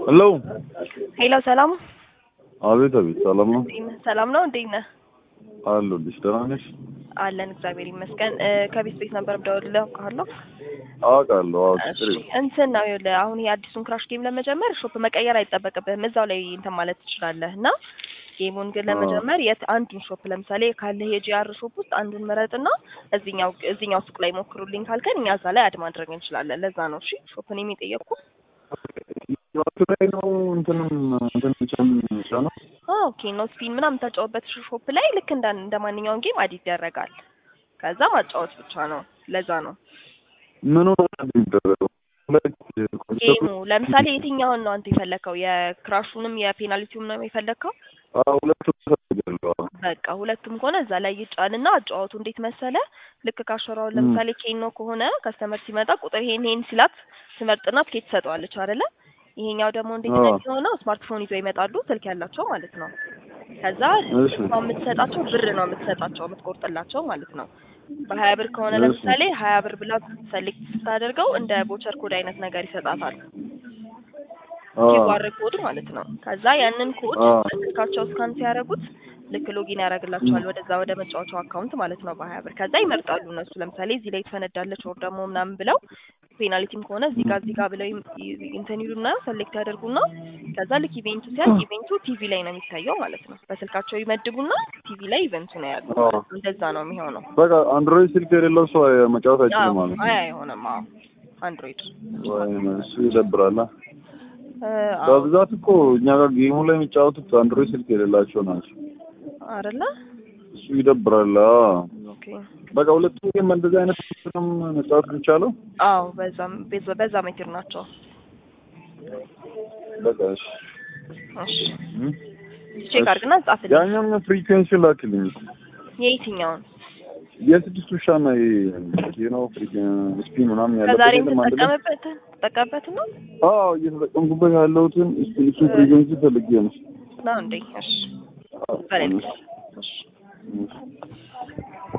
ሄሎ ሄሎ ሰላም አቤት አቤት ሰላም ነው እንዴት ነህ? ሰላም ነው እንዴት ነህ? አለሁልሽ ደህና ነሽ አለን እግዚአብሔር ይመስገን። እ ከቤት ቤት ነበር የምደውልልህ አውቃለሁ። አውቃለሁ አዎ እሺ ችግር የለም እንትን ነው ይኸውልህ አሁን ይሄ አዲሱን ክራሽ ጌም ለመጀመር ሾፕ መቀየር አይጠበቅብህም እዛው ላይ እንትን ማለት ትችላለህ እና ጌሙን ግን አዎ። ለመጀመር የት አንዱን ሾፕ ለምሳሌ ካለህ የጂአር ሾፕ ውስጥ አንዱን ምረጥና እዚኛው እዚኛው ሱቅ ላይ ሞክሩልኝ ካልከን እኛ እዛ ላይ አድ ማድረግ እንችላለን። ለዛ ነው እሺ ሾፕን የሚጠየቅኩ ህይወቱ ላይ ነው እንትንም እንትን ብቻም ብቻ ነው ኦኬ ኖ ስፒን ምናምን የምታጫወበት ሾፕ ላይ ልክ እንደ እንደ ማንኛውም ጌም አድ ይደረጋል። ከዛ ማጫወት ብቻ ነው። ለዛ ነው ምኑ ነው የሚደረገው ሁለት ጌሙ ለምሳሌ የትኛውን ነው አንተ የፈለከው? የክራሹንም የፔናልቲውም ነው የፈለከው? አዎ ሁለቱም ፈልጋለሁ አዎ በቃ ሁለቱም ከሆነ እዛ ላይ ይጫንና አጫዋቱ እንዴት መሰለ ልክ ካሸራውን ለምሳሌ ኬኖ ከሆነ ከስተመር ሲመጣ ቁጥር ይሄን ይሄን ሲላት ትመርጥና ትኬት ትሰጠዋለች አይደለ? ይሄኛው ደግሞ እንዴት ነው አዎ። የሚሆነው? ስማርትፎን ይዘው ይመጣሉ ስልክ ያላቸው ማለት ነው። ከዛ እሺ እሷ የምትሰጣቸው ብር ነው የምትሰጣቸው የምትቆርጥላቸው ማለት ነው። በሀያ ብር ከሆነ እሺ። ለምሳሌ ሀያ ብር ብላ ሰሌክት ስታደርገው እንደ ቦቸር ኮድ አይነት ነገር ይሰጣታል። አዎ ኪዋር ኮድ ማለት ነው። ከዛ ያንን ኮድ አዎ በስልካቸው ስካን ሲያደርጉት ልክ ሎጊን ያደርግላቸዋል ወደዛ ወደ መጫወቻው አካውንት ማለት ነው በሀያ ብር። ከዛ ይመርጣሉ እነሱ ለምሳሌ እዚህ ላይ ትፈነዳለች ወር ደግሞ ምናምን ብለው ፔናልቲም ከሆነ እዚህ ጋር እዚህ ጋር ብለው ይም- ይ- እንትን ይሉና ሰሌክት ያደርጉና ከዛ ልክ ኢቬንቱ ሲያልቅ ኢቬንቱ ቲቪ ላይ ነው የሚታየው ማለት ነው። በስልካቸው ይመድቡና ቲቪ ላይ ኢቨንቱ ነው ያሉ አዎ ማለት ነው። እንደዛ ነው የሚሆነው። በቃ አንድሮይድ ስልክ የሌለው ሰው መጫወት አይችልም ማለት ነው አይ አይሆንም። አዎ አንድሮይድ ወይ እሱ ይደብራል እ፣ አዎ በብዛት እኮ እኛ ጋር ጌሙ ላይ የሚጫወቱት አንድሮይድ ስልክ የሌላቸው ናቸው አይደለ? እሱ ይደብራል አዎ ኦኬ በቃ ሁለቱም ጌም እንደዚህ አይነት ስልክም መጫወት የሚቻለው አዎ በዛም በዛ- በዛ ሜትር ናቸው። በቃ እሺ እሺ እም? ቼክ አድርግና ጻፍልኝ። ያኛውን ፍሪኩዌንሲ ላክልኝ የየትኛውን የስድስት ውሻ እና ነው ስፒን ምናምን ያለበት ከዛሬ የለም አንድ ላይ የምትጠቀምበት ተጠቀምበት ነው አዎ እየተጠቀምኩበት ያለሁትን ስፒን እሱ ፍሪኩዌንሲ ፈልጌ ነው ነው እንዴ? እሺ አዎ፣ በሌላ እሺ፣ እሺ እሺ።